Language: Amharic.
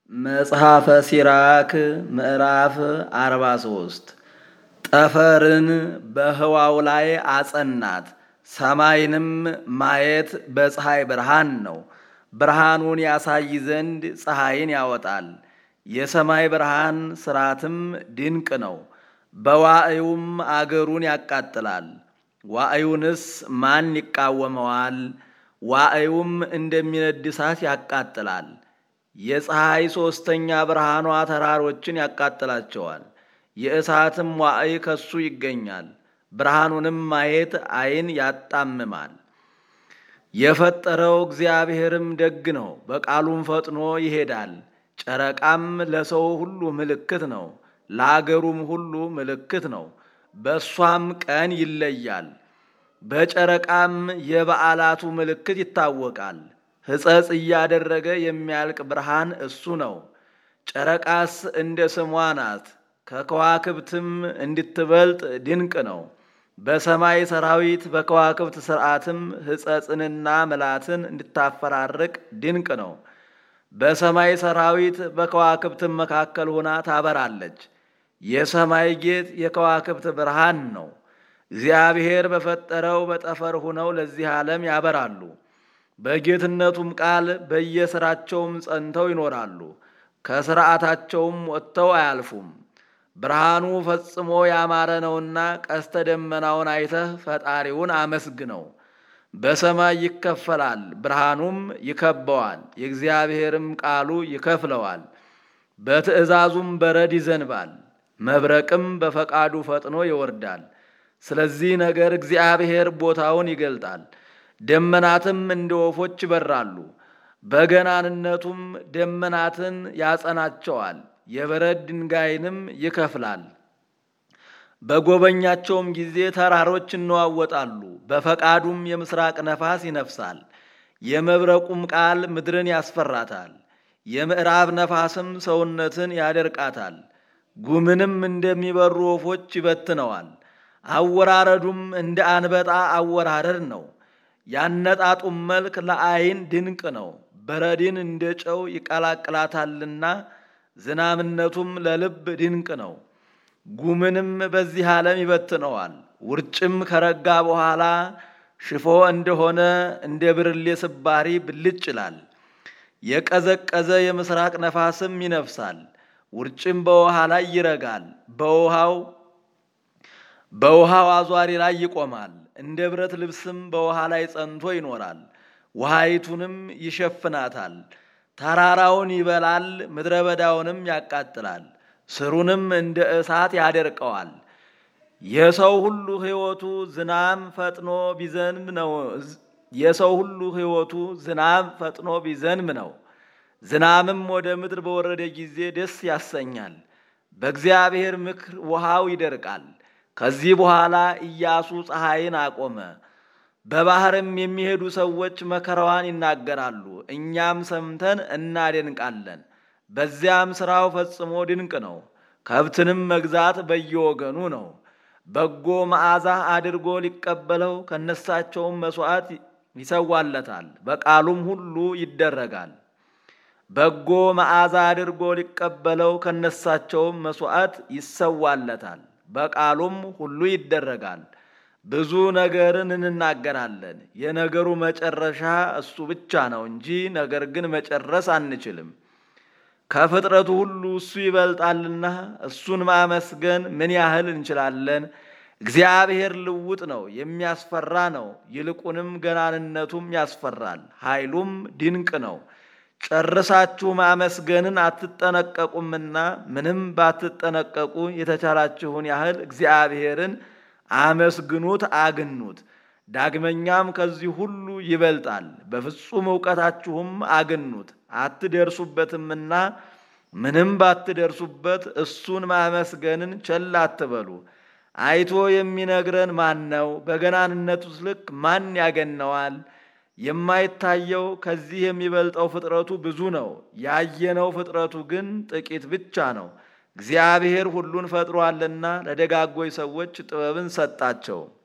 መጽሐፈ ሲራክ ምዕራፍ አርባ ሶስት ጠፈርን በህዋው ላይ አጸናት፣ ሰማይንም ማየት በፀሐይ ብርሃን ነው። ብርሃኑን ያሳይ ዘንድ ፀሐይን ያወጣል። የሰማይ ብርሃን ስራትም ድንቅ ነው። በዋዕዩም አገሩን ያቃጥላል። ዋዕዩንስ ማን ይቃወመዋል? ዋዕዩም እንደሚነድ እሳት ያቃጥላል። የፀሐይ ሦስተኛ ብርሃኗ ተራሮችን ያቃጥላቸዋል። የእሳትም ዋዕይ ከሱ ይገኛል። ብርሃኑንም ማየት ዓይን ያጣምማል። የፈጠረው እግዚአብሔርም ደግ ነው፣ በቃሉም ፈጥኖ ይሄዳል። ጨረቃም ለሰው ሁሉ ምልክት ነው፣ ለአገሩም ሁሉ ምልክት ነው። በእሷም ቀን ይለያል። በጨረቃም የበዓላቱ ምልክት ይታወቃል። ሕጸጽ እያደረገ የሚያልቅ ብርሃን እሱ ነው። ጨረቃስ እንደ ስሟ ናት፣ ከከዋክብትም እንድትበልጥ ድንቅ ነው። በሰማይ ሰራዊት በከዋክብት ሥርዓትም ሕጸጽንና ምላትን እንድታፈራርቅ ድንቅ ነው። በሰማይ ሰራዊት በከዋክብትም መካከል ሆና ታበራለች። የሰማይ ጌጥ የከዋክብት ብርሃን ነው። እግዚአብሔር በፈጠረው በጠፈር ሆነው ለዚህ ዓለም ያበራሉ። በጌትነቱም ቃል በየሥራቸውም ጸንተው ይኖራሉ። ከሥርዓታቸውም ወጥተው አያልፉም። ብርሃኑ ፈጽሞ ያማረ ነውና ቀስተ ደመናውን አይተህ ፈጣሪውን አመስግነው። በሰማይ ይከፈላል፣ ብርሃኑም ይከበዋል። የእግዚአብሔርም ቃሉ ይከፍለዋል። በትእዛዙም በረድ ይዘንባል፣ መብረቅም በፈቃዱ ፈጥኖ ይወርዳል። ስለዚህ ነገር እግዚአብሔር ቦታውን ይገልጣል። ደመናትም እንደ ወፎች ይበራሉ። በገናንነቱም ደመናትን ያጸናቸዋል። የበረድ ድንጋይንም ይከፍላል። በጎበኛቸውም ጊዜ ተራሮች ይነዋወጣሉ። በፈቃዱም የምስራቅ ነፋስ ይነፍሳል። የመብረቁም ቃል ምድርን ያስፈራታል። የምዕራብ ነፋስም ሰውነትን ያደርቃታል። ጉምንም እንደሚበሩ ወፎች ይበትነዋል። አወራረዱም እንደ አንበጣ አወራረድ ነው። ያነጣጡም መልክ ለዓይን ድንቅ ነው። በረድን እንደ ጨው ይቀላቅላታልና ዝናምነቱም ለልብ ድንቅ ነው። ጉምንም በዚህ ዓለም ይበትነዋል። ውርጭም ከረጋ በኋላ ሽፎ እንደሆነ እንደ ብርሌ ስባሪ ብልጭ ይላል። የቀዘቀዘ የምስራቅ ነፋስም ይነፍሳል። ውርጭም በውሃ ላይ ይረጋል። በውሃው በውሃው አዟሪ ላይ ይቆማል። እንደ ብረት ልብስም በውሃ ላይ ጸንቶ ይኖራል። ውሃይቱንም ይሸፍናታል። ተራራውን ይበላል፣ ምድረ በዳውንም ያቃጥላል። ስሩንም እንደ እሳት ያደርቀዋል። የሰው ሁሉ ሕይወቱ ዝናም ፈጥኖ ቢዘንብ ነው። የሰው ሁሉ ሕይወቱ ዝናም ፈጥኖ ቢዘንብ ነው። ዝናምም ወደ ምድር በወረደ ጊዜ ደስ ያሰኛል። በእግዚአብሔር ምክር ውሃው ይደርቃል። ከዚህ በኋላ ኢያሱ ፀሐይን አቆመ። በባህርም የሚሄዱ ሰዎች መከራዋን ይናገራሉ፣ እኛም ሰምተን እናደንቃለን። በዚያም ሥራው ፈጽሞ ድንቅ ነው። ከብትንም መግዛት በየወገኑ ነው። በጎ መዓዛ አድርጎ ሊቀበለው ከነሳቸውም መሥዋዕት ይሰዋለታል፣ በቃሉም ሁሉ ይደረጋል። በጎ መዓዛ አድርጎ ሊቀበለው ከነሳቸውም መሥዋዕት ይሰዋለታል፣ በቃሉም ሁሉ ይደረጋል። ብዙ ነገርን እንናገራለን። የነገሩ መጨረሻ እሱ ብቻ ነው እንጂ ነገር ግን መጨረስ አንችልም። ከፍጥረቱ ሁሉ እሱ ይበልጣልና እሱን ማመስገን ምን ያህል እንችላለን? እግዚአብሔር ልውጥ ነው፣ የሚያስፈራ ነው። ይልቁንም ገናንነቱም ያስፈራል፣ ኃይሉም ድንቅ ነው። ጨርሳችሁ ማመስገንን አትጠነቀቁምና ምንም ባትጠነቀቁ የተቻላችሁን ያህል እግዚአብሔርን አመስግኑት፣ አግኑት። ዳግመኛም ከዚህ ሁሉ ይበልጣል። በፍጹም እውቀታችሁም አግኑት፣ አትደርሱበትምና ምንም ባትደርሱበት እሱን ማመስገንን ቸል አትበሉ። አይቶ የሚነግረን ማን ነው? በገናንነቱስ ልክ ማን ያገነዋል? የማይታየው ከዚህ የሚበልጠው ፍጥረቱ ብዙ ነው። ያየነው ፍጥረቱ ግን ጥቂት ብቻ ነው። እግዚአብሔር ሁሉን ፈጥሮአልና ለደጋጎች ሰዎች ጥበብን ሰጣቸው።